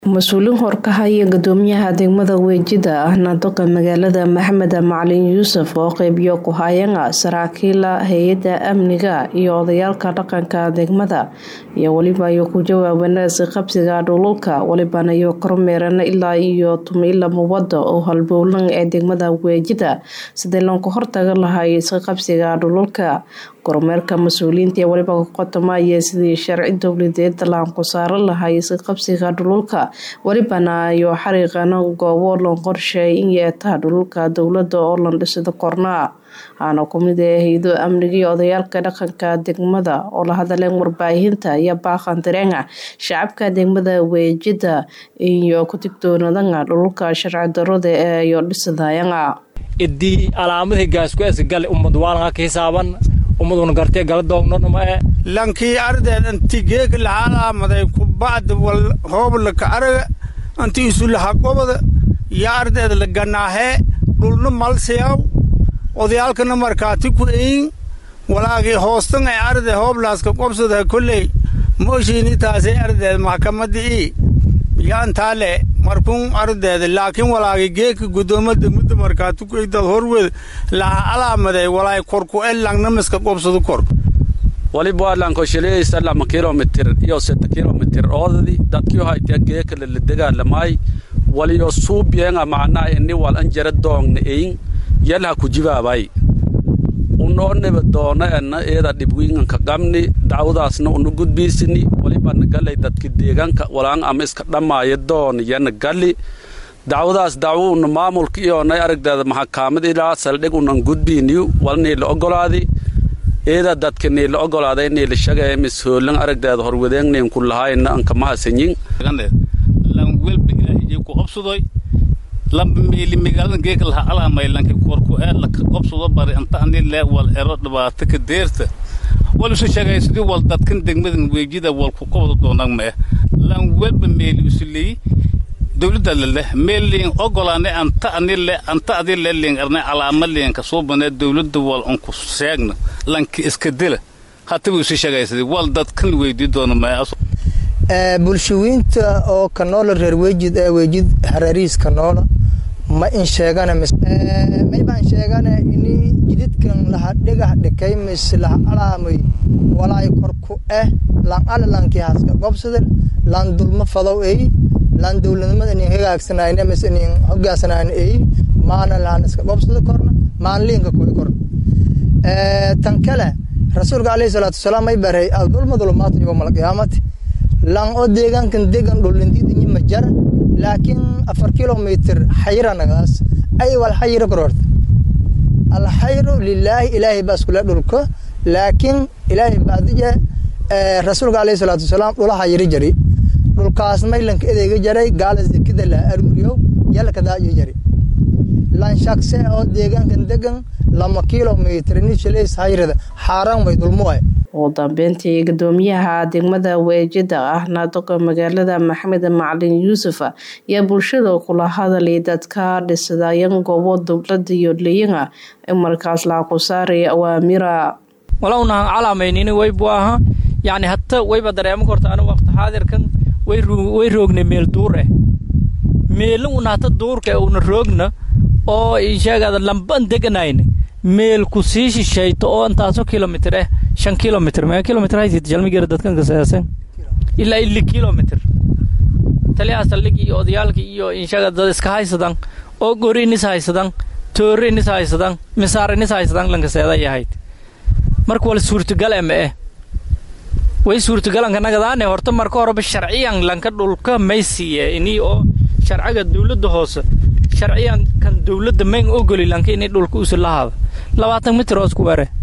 mas-uuliin horkahaya gudoomiyaha degmada weejida ahna doqa magaalada maxamed macalin yuusuf oo qeybiyo ku-hayanga saraakiila hay-ada amniga iyo odayaalka dhaqanka degmada iyo weliba iyo ku jawaabana isqabsiga dhululka welibana iyo kormeerana ilaa iyo tumiila mubada oo halbowlan ee degmada weejida sidii loonka hortaga lahay isqabsiga dhululka kormeerka mas-uuliyiinta ee weliba ka qotomaya sidii sharci dowladeed laanku saaro lahay isqabsiga dhululka welibana iyo xariiqana goobo loon qorsheey in yeetaa dhululka dowlada oo lan dhisida kornaa waxaana kumid ee hay-do amniga iyo odayaalka dhaqanka degmada oo la hadaleen warbaahinta iyo baaqan dareenga shacabka degmada weejida iyo ku digtoonadanga dhululka sharci darada ee iyo dhisidayanga idii alaamadii gaaskueska gale ummad waalanha ka hisaaban ummaduna gartee gala doognonomae lankii ardeed anti geeg lahaalaamaday kubacd wal hooblaka araga anti isu laha qobada iyo ardeed la ganaahee dhulna malsiyaw odayaalkana markaati ku eyin walaagii hoostan ay arde hooblaaska qobsada kolley mooshiini taasay ardeed maxkamadii yaantaale markun ardeed laakiin walaagi geeka gudoomada mudda markaati ku eydad horweed laha alaamaday walaay korku e langnamiska qobsada kor waliba waadlanko shiliyaysa lama kilomitir iyo seta kilomitir oodadi dadkio haytea geeka laladegaalamay waliyo suubiyenga macnaa ini wal anjara doongna eyin yalha kujibaabay unoo neba doona enna eeda dhibwiinganka qabni dacwadaasna una gudbiisini walibana galay dadka deegaanka walaan ama iska dhammaaya doona yana gali dacwadaas dacwo una maamulka iyoonay aragdeeda maxakaamad ilaa saldhig unan gudbiiniyu wal niila ogolaadi eeda dadka niila ogolaaday niila shagaya mis hoolan aragdeeda horwadeengnin ku lahaayna anka mahasanyin lamba meeli magaalada geeka laha alaamay lanki korku ee laka qobsado bari anta ani lee wal ero dhibaato ka deerta wal isu sheegay sidii wal dadkan degmadan weejida wal ku qobdo doonag mee lan welba meeli isu leeyi dowladda leleh meeliin ogolaane anta ani le anta adi le liin arnay alaama liin ka soo banee dowladda wal unku seegna lanki iska dila hatabu isu sheegay sidii wal dadkan weydii doona mee bulshawiinta oo kanoola reer weejid ee weejid hareerihiis kanoola ma in sheegana may baan sheegana ini jididkan laha dhigah dhikay mis laha alaamay walaay korku eh lan ala lankii haska qobsada lan dulma fadow ey lan dowladnimada inin hagaagsanayna mis inin hogaasanayna ey maana lahan iska qobsada korna maan liinka kuwi korna tan kale rasuulka alayhi salaatu wasalaam may baray adulma dulumaatu yowma alqiyaamati lan oo deegaankan degan dholindiidinyi ma jara laakiin afar kilomitr xayranagaas ay wal xayro kororta alxayru lilaahi ilaahay baa iskule dhulko laakiin ilaahay baadije rasuulka alayhi salaatu wasalaam dhula xayri jari dhulkaas maylanka edeega jaray gaala zekida la aruuriyo yalka daayo jari lan shakse oo deegaankan degan lama kilomitr nishileys hayrada xaaraan way dulmuwaay ugu dambeyntii gudoomiyaha degmada weejida ahna doqa magaalada maxamed macalin yuusuf ayaa bulshada kula hadalay dadka dhisadayan goobo dowlada iyo leeyanga in markaas laaku saaray awaamira walownahan calaamaynin waybu aha yacni hata wayba dareemo korta anu waqti xaadirkan way roognay meel duur eh meelna una hata duurka una roogna oo sheegada lamban deganayna meel ku sii shishayto oo intaaso kilomitr eh shan kilomitr mee kilomitr haysid jalmigeera dadkan kasaasan ilaa ili kilomitr taliyaha saldhigii iyo odayaalkii iyo inshaga dad iska haysadan oo gori inis haysadan toori inis haysadan misaar inis haysadan lankaseeda yahayd marka wal suurtagal ema eh way suurtagalanka nagadaane horta marka horeba sharciyan lanka dhulka may siiye inii oo sharciga dowladda hoose sharciyan kan dowladda mayn ogoli lanka inay dhulka usi lahaada labaatan mitir oo isku were